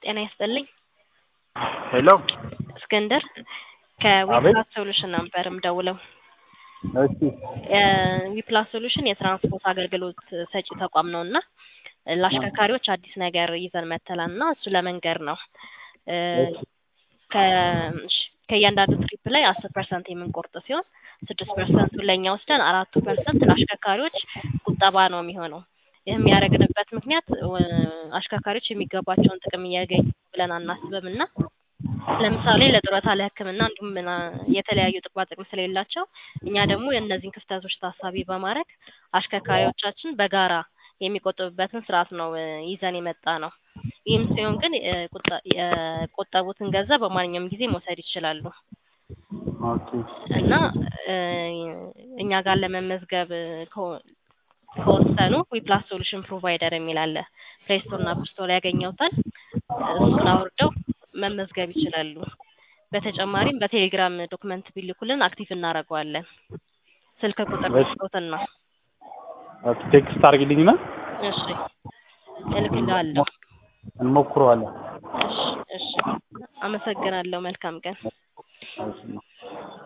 ጤና ይስጥልኝ። ሄሎ እስክንድር አቤት። ከዊፕላስ ሶሉሽን ነበር የምደውለው። እሺ ዊፕላስ ሶሉሽን የትራንስፖርት አገልግሎት ሰጪ ተቋም ነው እና ለአሽከርካሪዎች አዲስ ነገር ይዘን መተላል እና እሱ ለመንገር ነው። እ እሺ ከ- እሺ፣ ከእያንዳንዱ ትሪፕ ላይ አስር ፐርሰንት የምንቆርጥ ሲሆን ስድስት ፐርሰንቱን ለእኛ ወስደን አራቱ ፐርሰንት ለአሽከርካሪዎች ቁጠባ ነው የሚሆነው። ይህም ያደረግንበት ምክንያት እ አሽከርካሪዎች የሚገባቸውን ጥቅም እያገኙ ብለን አናስብም እና ለምሳሌ ለጡረታ፣ ለሕክምና እንዲሁም ምና- የተለያዩ ጥቅማ ጥቅም ስለሌላቸው እኛ ደግሞ የእነዚህን ክፍተቶች ታሳቢ በማድረግ አሽከርካሪዎቻችን በጋራ የሚቆጥቡበትን ስርዓት ነው እ ይዘን የመጣ ነው። ይህም ሲሆን ግን እ ቁጠ- የቆጠቡትን ገንዘብ በማንኛውም ጊዜ መውሰድ ይችላሉ ኦኬ እና እ እኛ ጋር ለመመዝገብ እ ከወ- ከወሰኑ ዊፕላስ ሶሉሽን ፕሮቫይደር የሚል አለ። ፕሌይ ስቶር እና አፕ ስቶር ያገኘውታል። እሱን አውርደው መመዝገብ ይችላሉ። በተጨማሪም በቴሌግራም ዶክመንት ቢልኩልን አክቲቭ እናደርገዋለን። ስልክ ቁጥር እሺ። ስጦትና ኦኬ ቴክስት አድርጊልኝና እሺ እልክልሃለሁ። እንሞክረዋለን። እሺ እሺ አመሰግናለሁ። መልካም ቀን። እሺ